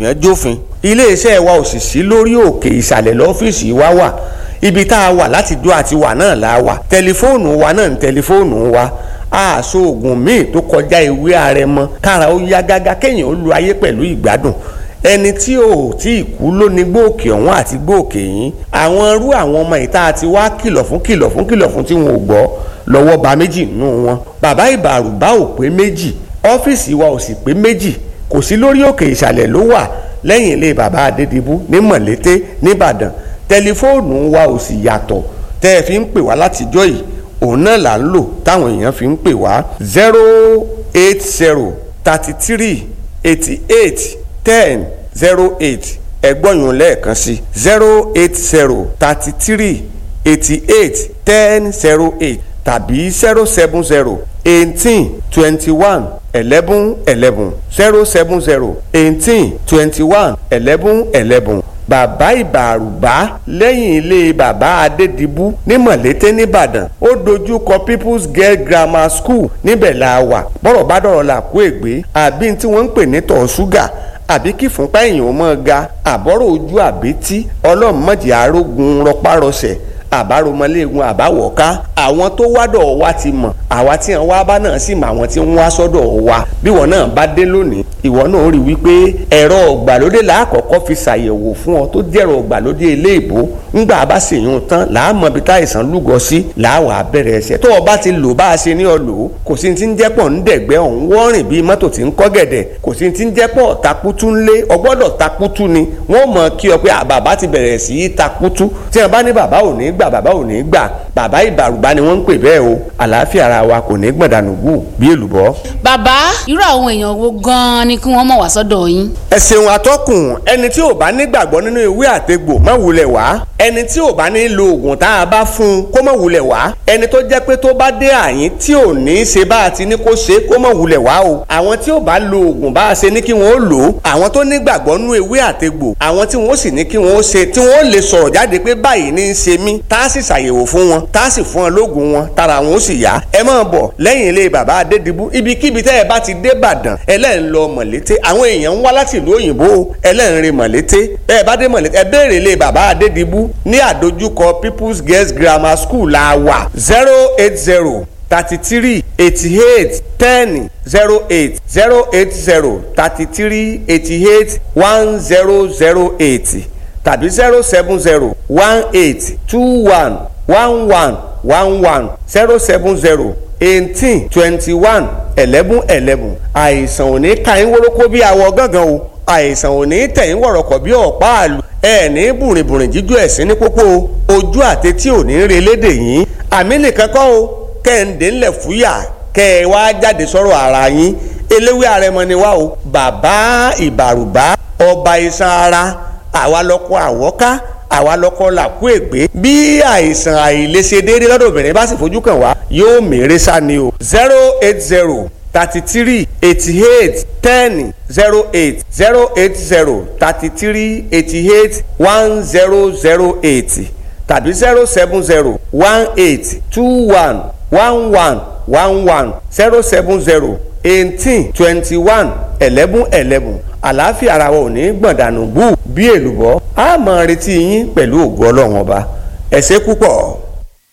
yẹn jófin iléeṣẹ́ wa ò sì sí lórí òkè ìsàlẹ̀ lọ́fíìsì wa wà ibi tá a wà láti dó àti wà náà la wà tẹlifóònù wa náà ní tẹlifóònù wa àṣọ oògùn míì tó kọjá ewé àrẹ̀mọ kára ó yá gágá kéèyàn ó lu ayé pẹ̀lú ìgbádùn ẹni tí ò tí ì kú ló ní gbòòkè ọ̀hún àti gbòòkè yín àwọn irú àwọn ọmọ ìta àti wá kìlọ̀ fún kìlọ̀ fún kìlọ̀ fún tí wọn ò gbọ́ lọ́wọ́ ba méjì nínú wọn bàbá ìbàrùbá ò pé méjì ọ́fíìsì wa ò sì pé méjì kò sí lórí òkè ìsàlẹ̀ ló wà lẹ́yìn ilé bàbá adédìbú ní mọ̀lété nìbàdàn tẹlifóònù wa ò sì yàtọ̀ tẹ́ ẹ fi ń pè wá látijọ́ yìí òun náà là ń lò táwọn èèyàn fi ń pè wá zero eight zero thirty three eighty eight ten zero eight ẹgbọ́nyún lẹ́ẹ̀kan sí zero eight zero thirty three eighty eight ten zero eight tàbí zero seven zero eighteen twenty one eleven eleven zero seven zero eighteen twenty one eleven eleven bàbá ìbàrùbá lẹ́yìn ilé bàbá adédìbú ní mọ̀lété nìbàdàn ó dojú kọ people's girl grammar school níbẹ̀ la wà bọ́rọ̀ bá dọ̀rọ̀ là kó ègbé àbí tí wọ́n ń pè ní tọ̀ ṣúgà àbí kí fúnpá èèyàn mọ́ ga àbọ̀rọ̀ ojú àbítí ọlọ́mọdé arógun rọpárọsẹ̀ àbáromọléegun àbáwọ̀ká àwọn tó wádọ̀ wa ti mọ̀ àwa tí wọn wá bá náà sì mọ àwọn tí wọn wá sọ́dọ̀ wa bí wọn náà bá dé lónìí ìwọ náà rí wípé ẹ̀rọ ọ̀gbàlódé làákọ̀ọ́kọ́ fi ṣàyẹ̀wò fún ọ tó jẹ́rọ ọ̀gbàlódé ilé-ìbò ńgbà bá sì yún tán làámọ̀ bí táìsàn lúgọ sí làáwà bẹ̀rẹ̀ ẹsẹ̀ tó o bá ti lò bá a ṣe ní ọ lò ó kò sí ti ń jẹ́pọ̀ ń dẹ̀gbẹ́ ọ̀hún wọ́rìn bíi mọ́tò tí ń kọ́ gẹ̀dẹ̀ kò sí ti ń jẹ́pọ̀ takutu ńlé ọgbọ́dọ̀ takutu ni wọ́n mọ̀ kí ọ pé bàbá ti bẹ̀rẹ̀ sí í takutu tí wọ́n bá ní bàbá ò ní gbà bàbá ò ní gbà bàbá ìbàrùbá ni wọ́n ń pè bẹ́ẹ̀ o àlàáfíà ara wa kò ní gbọ̀dánù gù bí èlùbọ́. bàbá irú àwọn èèyàn wo gan-an ni kí wọ́n mọ̀ wá sọ́dọ̀ yín. ẹ ṣeun atọ́kùn ẹni tí ò bá nígbàgbọ́ nínú ìwé àtegbò má wulẹ̀ wá ẹni tí ò bá ní lo oògùn tá a bá fún un kó má wulẹ̀ wá ẹni tó jẹ́ pé tó bá dé àyín tí ò ní í ṣe bá a ti ní kó ṣe kó má wulẹ̀ wá o àwọn tí ò bá lo oògùn bá a ṣe ní kí wọ́n ó lò ó àwọn tó nígbàgbọ́ nínú ìwé àtegbò àwọn tí wọ́n sì ní kí wọ́n ó ṣe tí wọ́n ó lè sọ̀rọ̀ jáde pé báyìí ní í ṣe mí tá a sì ṣàyẹ̀wò fún wọn tá a sì fún wọn lóògùn wọn tára wọn ó sì yá ẹ máa bọ̀ lẹ́yìn ilé bàbá adédìbú ibikíbi tẹ́ ẹ bá ti dé Ìbàdàn ẹlẹ́rìn lọ mọ̀lété àwọn èèyàn ń wá láti ìlú òyìnbó ẹlẹ́rìn rìn mọ̀lété bẹ́ẹ̀ bá dé mọ̀lété ẹ béèrè ilé bàbá adédìbú ní àdójúkọ People's Girls Grammar School la wà zero eight zero thirty three eighty eight ten zero eight zero eight zero thirty three eighty eight one zero zero eight tàbí zero seven zero one eight two one one one one one zero seven zero eighteen twenty one eleven eleven àìsàn ò ní ka yín wórókó bí awọ gángan o àìsàn ò ní tẹ̀yìn wọ̀rọ̀kọ̀ bí ọ̀pá àlù ẹ ní bùrìnbùrìn jíjó ẹ̀sìn ní pópó ojú àtẹtí ò ní re lédè yín àmì nìkan kọ́ o kẹ́hìndé ńlẹ̀ fúyà kẹ́ ẹ wá jáde sọ̀rọ̀ ara yín eléwé àrẹmọ ni wá o bàbá ìbàrùbá ọba iṣan ara àwa lọkọ àwọ́ká àwa lọkọ làkú ègbé bí àìsàn àìlèṣe déédéé lọ́dọ̀ obìnrin bá sì fojú kàn wá yóò mèrè sá ni o zero eight zero thirty three eighty eight ten zero eight zero eight zero thirty three eighty eight one zero zero eight tàbí zero seven zero one eight two one one one one one zero seven zero eighteen twenty one eleven eleven àlàáfíà ara wa ò ní gbọ̀ndànù bú bí èlùbọ́ a máa retí yín pẹ̀lú ògo ọlọ́run ọba ẹ ṣé púpọ̀.